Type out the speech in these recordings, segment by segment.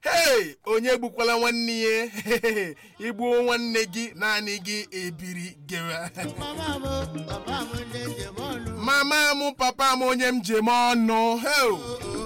hei onye gbukwala nwanne ya igbuo nwanne gị naanị gị ebiri gewa mama m papa m onye m jem ọnụ heu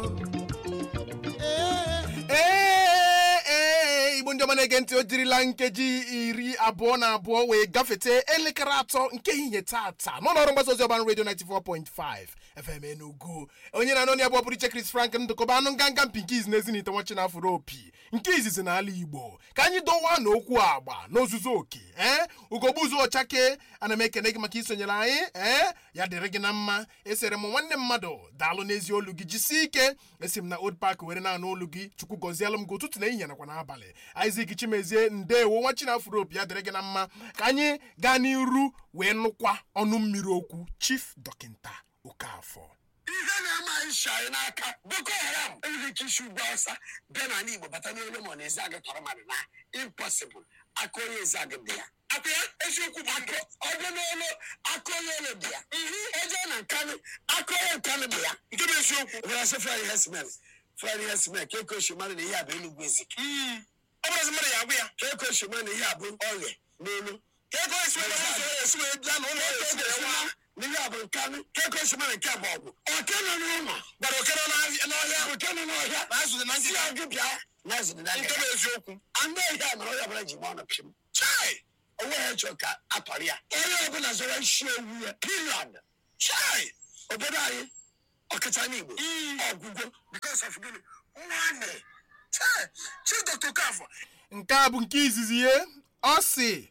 ee ee igbo ndị ọma na-ege ntị o jirila nkeji iri abụọ na abụọ wee gafete elekere atọ nke ehihie tata n'ụlọọrụ mgbasa ozi ọban redio 94.5 fm enugu onye na-anọ ya bụ ọbụrụ iche chris frank ndụkọba anụ nganga mpinkiz na ezinite nwachi na afụrụ opi nke izizi n'ala igbo ka anyị dowa n'okwu agba n'ozuzu oke ee ugogbu ụzọ ọchake ana m ekene gị maka isonyere anyị ee ya dịrị gị na mma esere m nwanne mmadụ daalụ n'ezi olu gị jisie ike esi m na old park were na-anụ olu gị chukwu gọzielụ m gị ụtụtụ na ehihie nakwa n'abalị Isaac Chimezie ndewo nwa Chinafuro opi ya dịrị gị na mma ka anyị gaa n'iru wee nụkwa ọnụ mmiri okwu Chief Dọkịnta Okafọ ihe na-ama anyị shari n'aka boko haram enweghị ike isi ugwu awụsa bịa n'ala igbo bata n'olu ma ọ na-ezi agụ tọrọ mmadụ na impossible aka onye ezi agụ dị ya aka ya eziokwu bụ akụ ọbịa n'olu aka onye olu dị ya eje na nkanụ aka onye nkanụ dị ya nke bụ eziokwu bịara sị fry hesmen fry hesmen ka eko oshimara na ihe a bụ enugwu ezik ọ bụrụzi mmadụ ya agwụ ya ka eko oshimara na ihe a bụ ọrịa n'olu ka eko oshimara na ụzọ ya esi wee bịa na ụlọ ya esi wee nwa n'ihe a bụ nkanụ ka eko oshimara nke a bụ ọgwụ oke nọ n'ụlọ gbara oke nọ n'ọhịa oke nọ n'ọhịa na azụ dị na ndị ya gị bịa na azụ dị na ndị nke bụ eziokwu anụ ọhịa mere onye ọbụla ji gba ọnụ pịm chai onwe ya chọrọ ka atọrọ ya onye ọbụla zọrọ isi ewu ya period chai obodo anyị ọkacha n'igbo ọgwụgwọ because of gịnị nwanne chai chi dr okafọ nke a bụ nke izizi ya ọ sị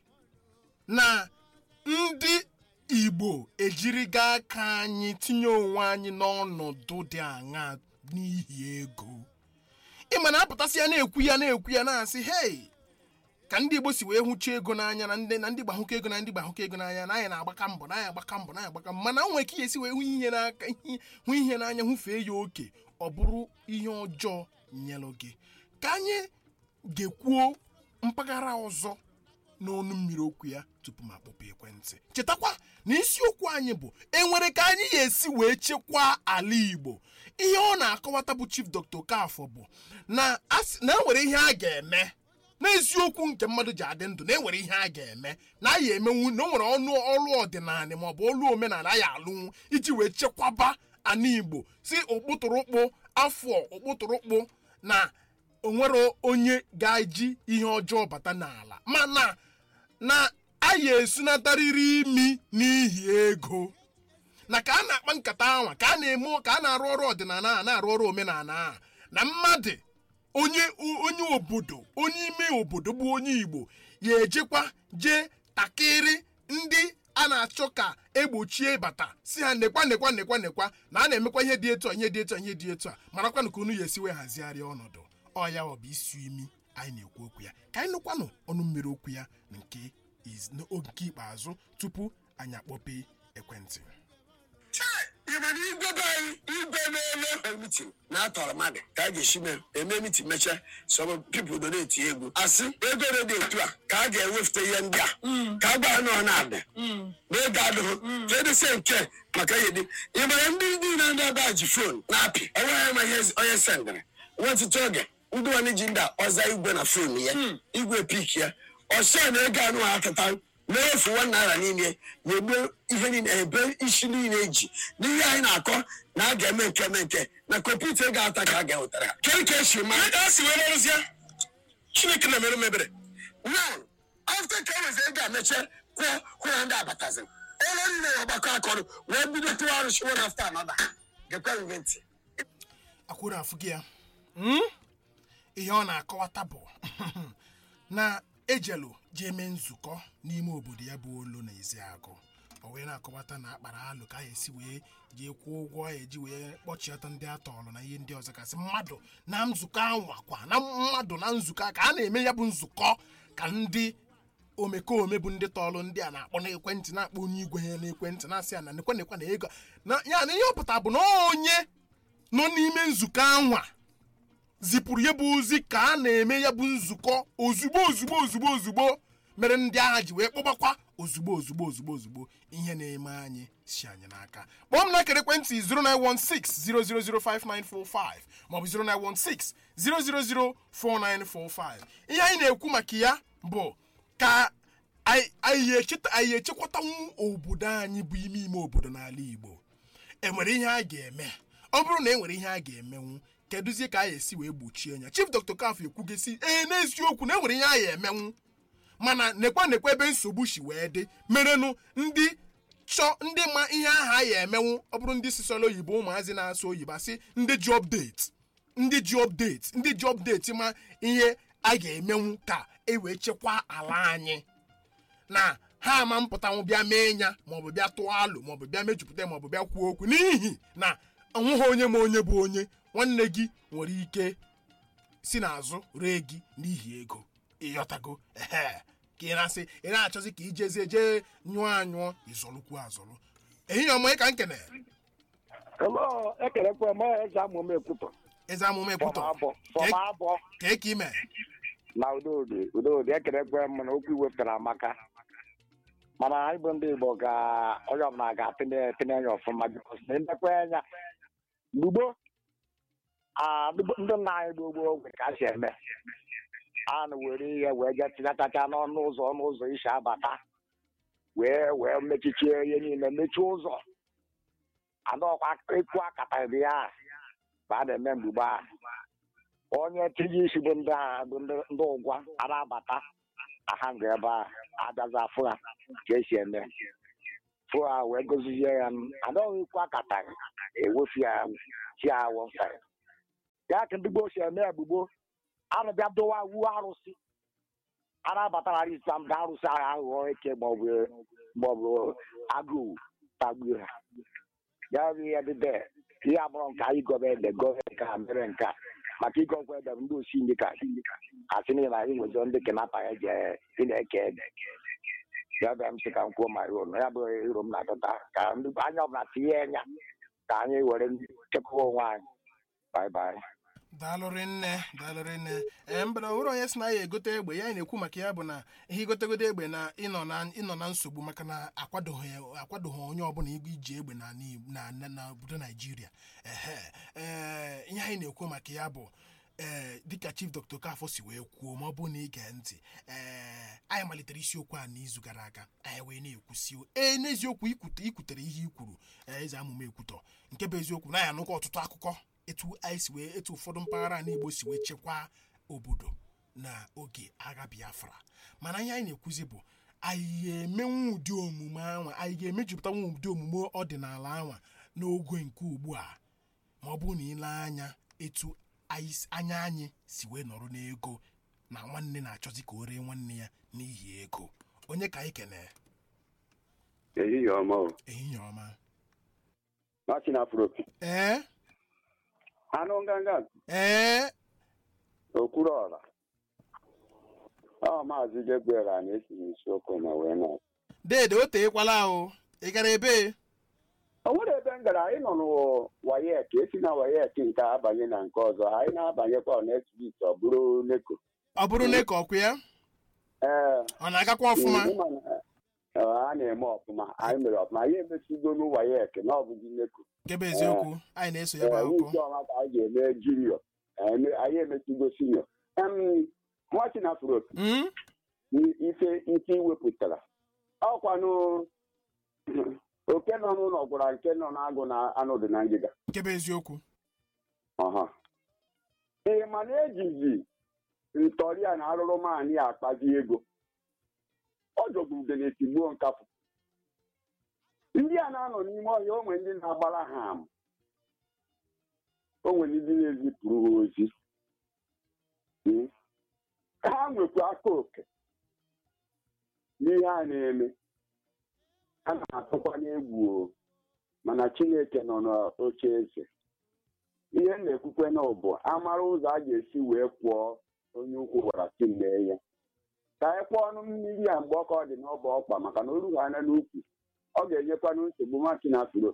na ndị igbo ejirigo aka anyị tinye onwe anyị n'ọnọdụ dị aṅa n'ihi ego ịma na apụtasị ya na-ekwu ya na-ekwu ya na-asị hei ka ndị igbo si wee hụcha ego n'anya na ndị na ndị gbahụkọ ego na ndị gbahụkọ ego n'anya na anyị na-agbaka mbọ na anyị agbaka mbọ na anyị agbaka mbọ mana nwere ka ihe esi wee hụ ihe n'aka hụ ihe n'anya hụfee ya oke ọ bụrụ ihe ọjọọ nyelụ gị ka anyị ga-ekwuo mpaghara ọzọ n'ọnụ mmiri okwu ya tupu m akpọpụ ekwentị chetakwa na isiokwu anyị bụ enwere ka anyị ga-esi wee chekwaa ala igbo ihe ọ na-akọwata bụ chief dr okafọ bụ na asị- na enwere ihe a ga-eme n'eziokwu nke mmadụ ji adị ndụ na enwere ihe a ga-eme na anyị emenwu na o nwere ọnụ ọrụ ọdịnala maọbụ ọrụ omenala anyị alụnwu iji wee chekwaba ana igbo si okpụtụrụkpụ afọ okpụtụrụkpụ na onwere onye ga-eji ihe ọjọọ bata n'ala mana na anyị esunatarịrị imi n'ihi ego na ka a na-akpa nkata anwa ka a na-eme ka a na-arụ ọrụ ọdịnala a na-arụ ọrụ omenala a na mmadụ onye onye obodo onye ime obodo bụ onye igbo ya ejekwa jee takịrị ndị a na-achọ ka egbochie bata si ha nekwa nekwa nekwa nekwa na a na-emekwa ihe dị etu a ihe dị etu a ihe dị etu a marakwanụ ka unu ya esi wee hazigharịa ọnọdụ ọ ya ọ bụ isi imi anyị na-ekwu okwu ya ka anyị nụkwanụ ọnụ mmiri okwu ya na nke iz- n'oge ikpeazụ tupu anyị akpọpe ekwentị chai ịma na igwe be anyị igwe na-ele mitin na-atọrọ mmadụ ka a ga-esi mee eme mitin mechaa some people do na-eti egwu asị ego dị etu a ka a ga-ewefute ihe ndị a ka a gwa ha na ọ na-adị na ego adịghị ka edese nke maka ihe dị ịmara ndị niile ndị ebe a ji fon na-apị enweghị ma ihe onye sendịrị nwetụtụ oge ndị nwanne ji ndị a ọza igwe na fon ya igwe pik ya ọsọ na ego anụ ha tata na-efu nwa naira niile na-egbu ihe niile ebe isi niile eji n'ihe anyị na-akọ na a ga-eme nke eme nke na kọmputa ego ata ka a ga-ewetara ha ke ka esi ma a si wee merụzie chineke na-emerụ mebere now after ka ewezi ego ameche kwụọ kwụọ ndị abatazi ụlọ nne ya ọgbakọ akọrọ wee bido tụwa arụsị one after another gekwa nge ntị akwụrụ afụ gị ya Mm? ihe ọ na-akọwata bụ na ejelu jee mee nzukọ n'ime obodo ya bụ olu na eziagụ o wee na-akọwata na akpara alụ ka a esi wee jee kwụọ ụgwọ a eji wee kpọchiọta ndị atọọlụ na ihe ndị ọzọ kasị mmadụ na nzukọ anwakwa na mmadụ na nzukọ a ka a na-eme ya bụ nzukọ ka ndị omekome bụ ndị tọọlụ ndị a na-akpọ n'ekwentị na-akpọ onye igwe ha n'ekwentị na-asị ya na nekwa nekwa na ego na ya na ihe ọ pụtara bụ na onye nọ n'ime nzukọ anwa zipụrụ ya bụ ozi ka a na-eme ya bụ nzukọ ozugbo ozugbo ozugbo ozugbo mere ndị agha ji wee kpọbakwa ozugbo ozugbo ozugbo ozugbo ihe na-eme anyị si anyị n'aka kpọọ m na akara ekwentị 09160005945 maọbụ 09160004945 ihe anyị na-ekwu maka ya bụ ka anyị anyị echeta- anyị echekwatanwu obodo anyị bụ ime ime obodo n'ala Igbo enwere ihe a ga-eme ọ bụrụ na e nwere ihe a ga-emenwu kedụzie ka a ga-esi wee gbochie ya chief dr kaf ekwugesi ee n'eziokwu na enwere ihe a ga-emenwu mana nekwa nekwa ebe nsogbu si wee dị merenụ ndị chọ ndị ma ihe ahụ a ga-emenwu ọ bụrụ ndị sisọrọ oyibo ụmụazị na-asụ oyibo asị ndị ji update ndị ji update ndị ji update ma ihe a ga-emenwu ka e wee chekwaa ala anyị na ha ama mpụtanwụ bịa mee ya maọbụ bịa tụọ alụ maọbụ bịa mejupụta maọbụ bịa kwuo okwu n'ihi na onweghị onye ma onye bụ onye nwanne gị nwere ike si n'azụ ree gị n'ihi ego ịghọtago ehe ka ị na-asị ị na-achọzi ka ijezie jee nyụọ anyụọ ịzọlụkwu azọlụ ehihie ọma ka nkene Hello, ekelekwa m eze amụma ekwutọ eze amụma ekwutọ fọm abọ fọm abọ ka e ka ime na udodi udodi ekelekwa m na okwu iwepụtara amaka mana anyị bụ ndị Igbo ga onye ọbụla ga-atịnye tinye anya ọfụma bikos na ndekwa anya gbugbo ah, ndị ndị nna anyị bụ gboo ogwe ka a si eme a na were ihe wee jee tinyatacha n'ọnụ ụzọ ọnụ ụzọ isi abata wee wee mechichie ihe niile mechie ụzọ anọkwa ekwu akata dị ya ka a na-eme mgbugbe a onye tinye isi bụ ndị agha bụ ndị ndị ụgwa ara abata aha nga ebe a abịazi afụ ha ka esi eme fụ ha wee gozizie ya anaghị ekwu akata ewefu ya chi awọ mfe ya ka ndị gboo si eme egbugbo arụbịa dowa wuo arụsị ara abatara islam ga arụsị agha aghụghọ eke maọbụ maọbụ agụụ tagbuo ha ya bụ ihe dị de ihe abụrụ nke anyị gọba ede gọva nke a mere nke a maka ịgọkwa ede bụ ndị osi ndị ka asị niile anyị nwezọ ndị kenapa ya je ị na-eke ede ya bịa m sị ka m kwuo ma iro ya bụ iro m na-adọta ka ndị anya ọbụla tinye anya ka anyị were chekwaba onwe anyị bye bye daalụrị nne daalụrị nne ee mbara nwere onye sị na ya egote egbe ya na-ekwu maka ya bụ na ihe igotegodo egbe na ịnọ na ịnọ na nsogbu maka na akwadoghị akwadoghị onye ọbụla igwe iji egbe na na na na obodo naijiria ehe ee ihe anyị na-ekwu maka ya bụ ee dịka chief dr kafọ si wee kwuo ma ọ bụrụ na ige ntị ee anyị malitere isiokwu a n'izu gara aga anyị wee na-ekwusi ee n'eziokwu ikwute ikwutere ihe i kwuru ee, eze amụma ekwutọ nke bụ eziokwu na ya anụkwa ọtụtụ akụkọ etu anyị si wee etu ụfọdụ mpaghara ala igbo si wee chekwaa obodo na oge agha biafra mana ihe anyị na-ekwuzi bụ anyị ga-emenwu ụdị omume anwa anyị ga-emejupụtanwu ụdị omume ọdịnala anwa n'oge nke ugbu a ma ọ bụrụ na ile anya etu anyị s- anya anyị si wee nọrọ n'ego na nwanne na-achọzi ka o ree nwanne ya n'ihi ego onye ka anyị kene ehihie ọma o ehihie ọma machi na afropi ee anụ nganga ee okwuru ọra ọ maazị jegbera na-esi n'isiokwu ma wee nọ dede o teekwala o ị gara ebe o nwere ebe m gara anyị nọ n'wayek esi na wayek nke a abanye na nke ọzọ anyị na-abanyekwa next week ọ bụrụ neko ọ bụrụ na ka ọkụ ya ee ọ na-agakwa ọfụma ịma na, eh, a na-eme ọfụma anyị mere ọfụma anyị emesigo n'wayek na ọ bụghị neko nke bụ eziokwu anyị na-eso ya bụ ee akụkọ wiki ọma ka anyị ga-eme junior Eme- anyị emesigo senior Em, nwachi na afropi Mm? ife ike iwepụtara ọkwanụ oke nọ n'ụlọ gwara nke nọ n'agụ na anụ dị na ngịga nke bụ eziokwu ọha ee mana ejizi ntọri a na arụrụ maanị a akpazi ego ọ jọgbude na-etigbuo nkapụ ndị a na-anọ n'ime ọhịa onwe ndị na-agbara ha ama o nwere ndị na-ezipụrụ ha ozi Mm. ha nwekwa aka oke n'ihe a na-eme a na-atụkwa n'egwu o mana chineke nọ n'oche eze ihe m na-ekwukwe na bụ amara ụzọ a ga-esi wee kwụọ onye ukwu gwara si mee ya ka anyị kwụọ ọnụ mmiri a mgbe ọka ọ dị n'ọba ọkpa maka na orughị anya n'ukwu ọ ga-enyekwanụ nsogbu maki na afuro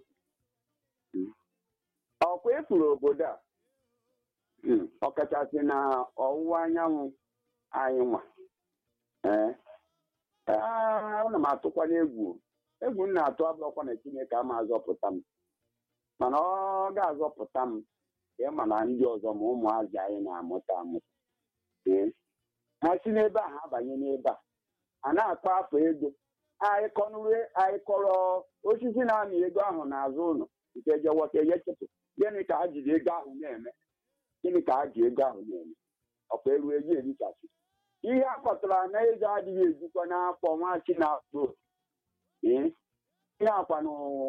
ọkwa efuru obodo a Mm, ọkachasị na ọwụwa anyanwụ anyị nwa ee Ee, ana m atụkwanye egwu egwu m na-atụ abụrụkwa na chineke ama azọpụta m mana ọ ga-azọpụta m ịma na ndị ọzọ ma ụmụazị anyị na-amụta amụta ee ha si n'ebe a ha abanye n'ebe a a na-akpa afọ ego anyị kọnụrụ anyị kọrọ osisi na-amị ego ahụ n'azụ ụlọ nke jewọta eyechepụ gịnị ka ha jiri ego ahụ na-eme gịnị ka ha ji ego ahụ na-eme ọkwa elu ego erichasị ihe a kpọtara na ego adịghị ejikwa n'afọ nwachi na-afọ ee ihe akwanụ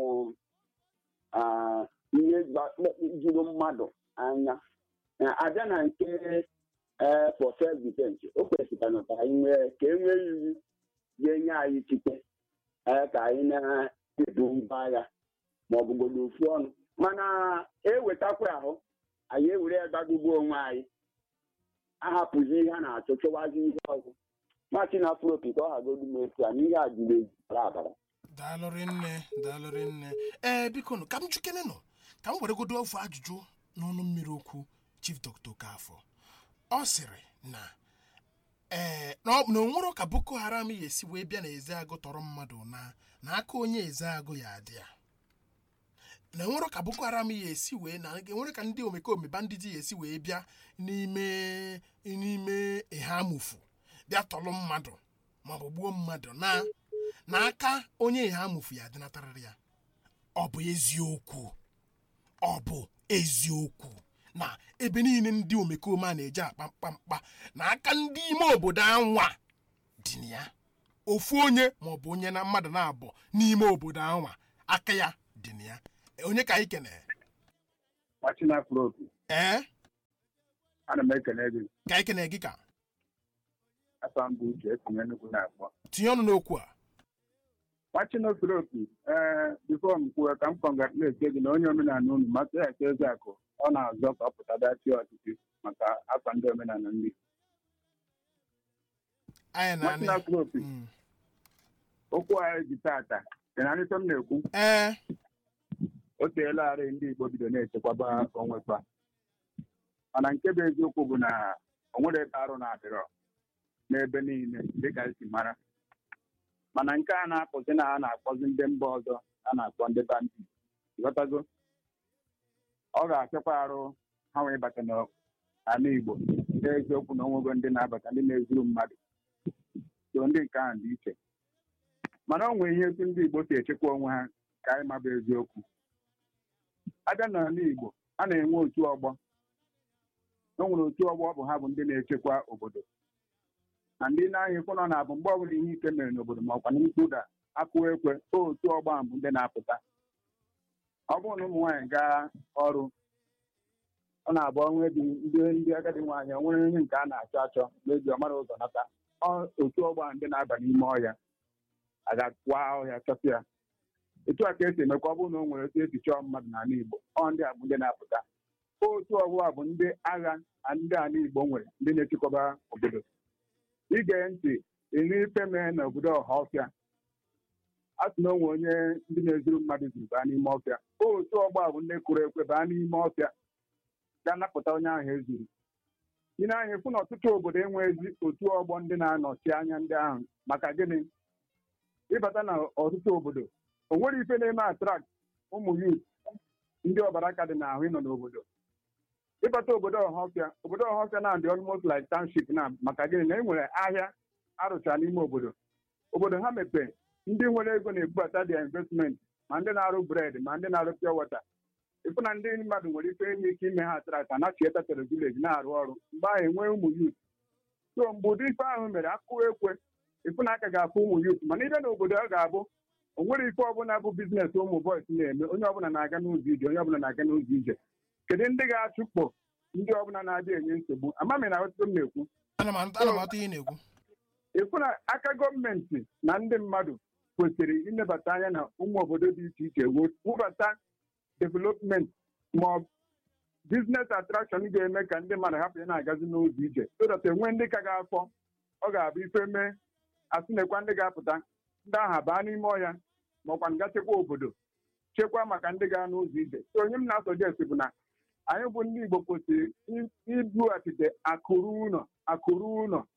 ah, ihe gba- juru mmadụ anya Na abịa na nke ee for self defense o kwesịrị ka anyị nwee ka e nwee iwu ga-enye anyị ikike ee ka anyị na-ebu mba agha ma ọ bụgodo ofu ọnụ mana ewetakwa ahụ anyị ewere ya gbagbugboo onwe anyị ahapụzi ihe a na-achọ chọwazi ihe ọzọ machi na afropi ka ọ hagodu m etu a n'ihe a jiri eji bara abara daalụrị nne daalụrị nne ee biko nụ ka m jukene nụ ka m weregodo ofu ajụjụ n'ọnụ mmiri okwu chief dr okafọ ọ sịrị na ee na ọ- na onwero ka boko haram ya esi wee bịa na ezeagụ tọrọ mmadụ na na aka onye ezeagụ ya adị ya na enwero ka boko haram ya esi wee na enwere ka ndị omekome bandiji ya esi wee bịa n'ime n'ime ihamufu bịa tọrọ mmadụ maọbụ gbuo mmadụ na n'aka onye ihamufu ya adịnatarịrị ya ọ bụ eziokwu ọ bụ eziokwu na ebe niile ndị omekome a na-eje akpa mkpamkpa na aka ndị ime obodo anwa dị na ya ofu onye maọbụ onye na mmadụ na-abụ n'ime obodo anwa aka ya dị na ya onye ka anyị kene Machina Afropi, ee ana m ekele gị ka anyị kene gị ka afọ mbụ uche etinye nnukwu na-akpọ. tinye ọnụ n'okwu a Machina Afropi, ee bifo m kwuo ka m kọngratuletie gị na onye omenala unu maka ya eze akụ ọ na-azọ ka ọ pụta dachi ọchịchị maka afọ ndị omenala ndị. anyị na Machina Afropi, Mm. okwu anyị ji tata dị na nrịta m na-ekwu ee o teela arị ndị Igbo bido na-echekwaba onwe fa mana nke bụ eziokwu bụ na o nwere ebe arụ na-adịrọ n'ebe niile dịka esi mara mana nke a na-apụzi na a na-akpọzi ndị mba ọzọ a na-akpọ ndị bandi ghọtago ọ ga-achịkwa arụ ha wee bata n'ala Igbo n'eziokwu na onwego ndị na-abata ndị na-ezuru mmadụ so ndị nke ahụ dị iche mana o nwere ihe etu ndị Igbo si echekwa onwe ha ka anyị maba eziokwu abịa n'ala Igbo a na-enwe otu ọgbọ o nwere otu ọgbọ ọ bụ ha bụ ndị na-echekwa obodo na ndị na-ahịa ekwe nọ na-abụ mgbe ọbụla ihe ike mere n'obodo ma ọkwa na mkpụda akụ ekwe otu ọgbọ ahụ bụ ndị na-apụta ọ bụrụ na ụmụ nwaanyị gaa ọrụ ọ na-abụ ọnwa dị ndị ndị agadi nwaanyị o nwere ihe nke a na-achọ achọ n'eji ọmara ụzọ nata Ọ- otu ọgbọ ahụ ndị na-aba n'ime ọhịa aga-akwa ọhịa chọta ya etu a ka esi emekwa ọ bụrụ na o nwere otu esi chọọ mmadụ n'ala Igbo ọ ndị a bụ ndị na-apụta otu ọbụla bụ ndị agha na ndị ala Igbo nwere ndị na-echekwaba obodo ige ntị ịnụ ife mee n'obodo ọha ọfịa a sị na onwe onye ndị na-ezuru mmadụ zuru baa n'ime ọfịa otu ọgbọ a bụ ndị kụrụ ekwe baa n'ime ọfịa ga-anapụta onye ahụ ezuru ị na-anya fụ na ọtụtụ obodo enweghịzi otu ọgbọ ndị na-anọchi anya ndị ahụ maka gịnị ịbata na ọtụtụ obodo o nwere ife na-eme atrakt ụmụ yut ndị ọbara ka dị n'ahụ ịnọ n'obodo ịbata obodo ọhafịa obodo ọhafịa na dị almost like township na maka gịnị na e nwere ahịa arụcha n'ime obodo obodo ha mepee ndị nwere ego na-ebubata dia investment ma ndị na-arụ bred ma ndị na-arụ pure water ịfụ na ndị mmadụ nwere ife enye ike ime ha atrakt anachieta tere vileji na-arụ ọrụ mgbe ahụ enwee ụmụ yut so mgbe ụdị ife ahụ mere akụ ekwe ịfụ na aka ga-afụ ụmụ yut mana ibe na obodo ọ ga-abụ o nwere ife ọbụla bụ biznes ụmụ bọis na-eme onye ọbụla na-aga n'ụzọ ije onye ọbụla na-aga n'ụzọ ije kedu ndị ga-achụkpọ ndị ọbụla na-adịghị enye nsogbu amami na ọtụtụ m na-ekwu ana m ana m atụ ihe ị na-ekwu ịfụ na aka gọọmenti na ndị mmadụ kwesịrị ilebata anya na ụmụ obodo dị iche iche wubata development ma ọ biznes atrakshọn ga-eme ka ndị mmadụ hapụ ya na-agazi n'ụzọ ije sodata enwe ndị ka ga-afọ ọ ga-abụ ife mee asị nekwa ndị ga-apụta ndị ahụ baa n'ime ọhịa ma ọkwa nga chekwa obodo chekwa maka ndị gaa n'ụzọ ije so onye m na-asọjesti bụ na anyị bụ ndị Igbo kwesịrị ibughachite akụrụ ụlọ akụrụ ụlọ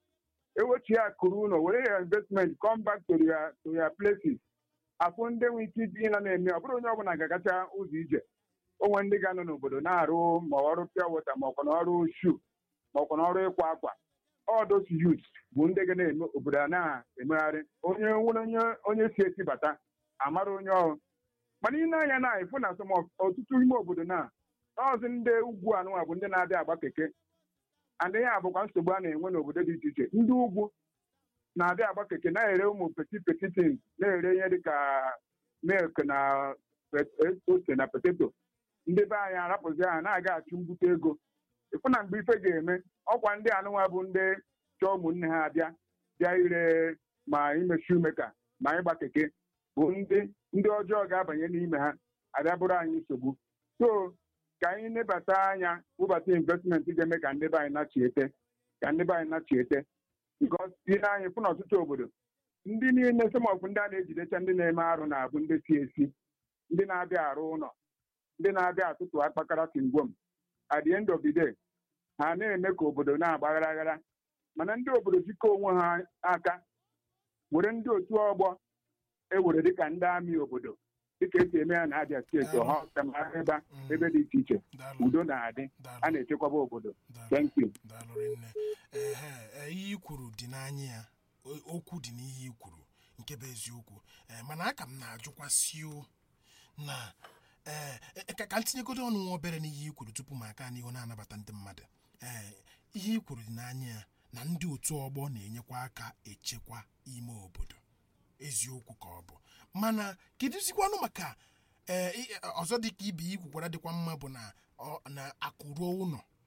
ewechi ya akụrụ ụlọ were ya investment come back to your to your places afụ ndị nwe ike iji ịna na-eme ọ bụrụ onye ọbụla ga-agacha ụzọ ije onwe ndị ga-anọ n'obodo na-arụ ma ọrụ pịa wọta ma ọkwa n'ọrụ shu ma ọkwa n'ọrụ ịkwa akwa ọdos yut bụ ndị ga na-eme obodo a na-emegharị onye nwere onye onye si esi bata amara onye ọrụ mana ị na-anya na ịfụ na asọm ọtụtụ ime obodo na ọzọ ndị ugwu anụnwa bụ ndị na-abịa agba keke adịghị abụkwa nsogbu a na-enwe n'obodo dị iche iche ndị ugwu na-abịa agba keke na-ere ụmụ peti petitin na-ere ihe dịka milk na ose na poteto ndị be anyị arapụzi ha na-aga achụ mbute ego ịfụ na mgbe ife ga-eme ọkwa ndị anụnwa bụ ndị chọọ ụmụnne ha abịa bịa ire ma imechi umeka ma ịgba keke bụ ndị ndị ọjọọ ga-abanye n'ime ha abịa bụrụ anyị nsogbu so ka anyị nebata anya wụbata investmenti ga-eme ka ndị be anyị nachiete ka ndị be anyị nachiete bikos ile anyị fụ na ọtụtụ obodo ndị niile semọfụ ndị a na-ejidecha ndị na-eme arụ na-abụ ndị si esi ndị na-abịa arụ ụlọ ndị na-abịa atụtụ akpakara tingwom at the end of the day ha na-eme ka obodo na-agbaghara aghara mana ndị obodo jikọ onwe ha aka were ndị otu ọgbọ ewere dịka ndị amị obodo dịka esi eme ya na Abia steeti ọha ebe ebe dị iche iche udo na-adị a na-echekwaba obodo thank you daalụ rinne ehe ihe i kwuru dị n'anya ya okwu dị n'ihe i kwuru nke bụ eziokwu mana aka m na-ajụkwasị o na ee ka m tinyegodo ọnụ nwa obere n'ihe i kwuru tupu m aka n'ihu na-anabata ndị mmadụ ee ihe i kwuru dị n'anya ya na ndị otu ọgbọ na-enyekwa aka echekwa ime obodo eziokwu ka ọ bụ mana kedụzikwanụ maka ee ọzọ dịka ibe ikwukwara dịkwa mma bụ na na akụruo ụlọ